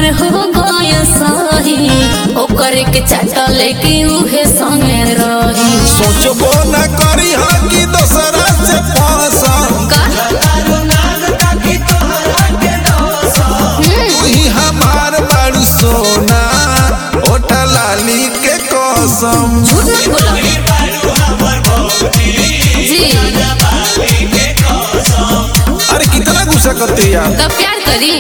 हमर हो गय सही ओकर के चाटा लेके उहे संगे रही सोचबो न करी हा कि दोसरा से फंसम का तुही हमार बारू सोना ओटा लाली के कसम झूठ मत बोलो जी अरे कितना गुस्सा करते यार तब प्यार करी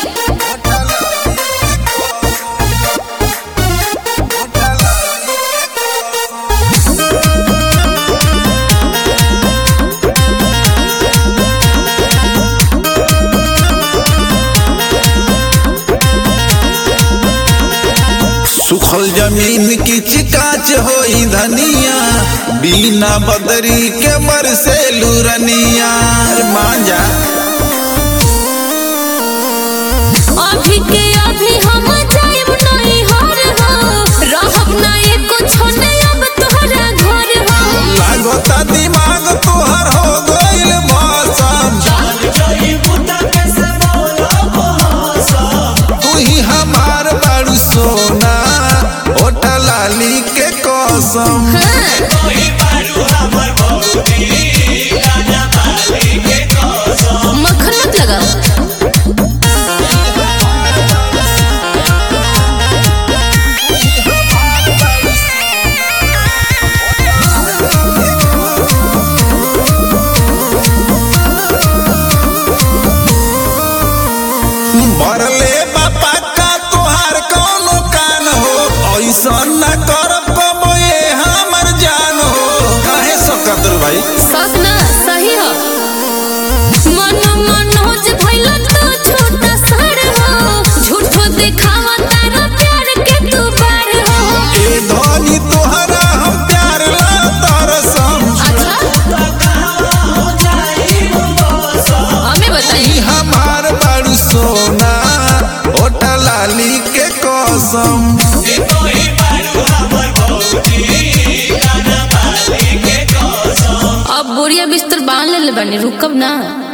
सुखल जमीन की चिकाच होई धनिया बिना बदरी के बरसे लुरनिया अरे मान जा अभी के अभी हम जाइब नहीं हर हो रहब ना एको छोने अब तोहरा घर हो लागता दिमाग तोहर हो गइल मौसम तू ही हमार बारू सोना ओटा लाली के कसम मक्खन मत लगाओ मरले बापा का तोहार कौनो कान हो ऐसा न कर कबो ये हमर जान हो काहे सकत रे भाई सच ना सही हो मन मनोज भइल तो छोटा सर हो झूठो दिखावा तारा प्यार के तू बार हो ए धनी तोहरा हम प्यार ला तरसम अच्छा हमें बताइए ई हमार बारू सोना ओटा लाली के कसम अब बोरिया बिस्तर बांध ले बनी रुकब ना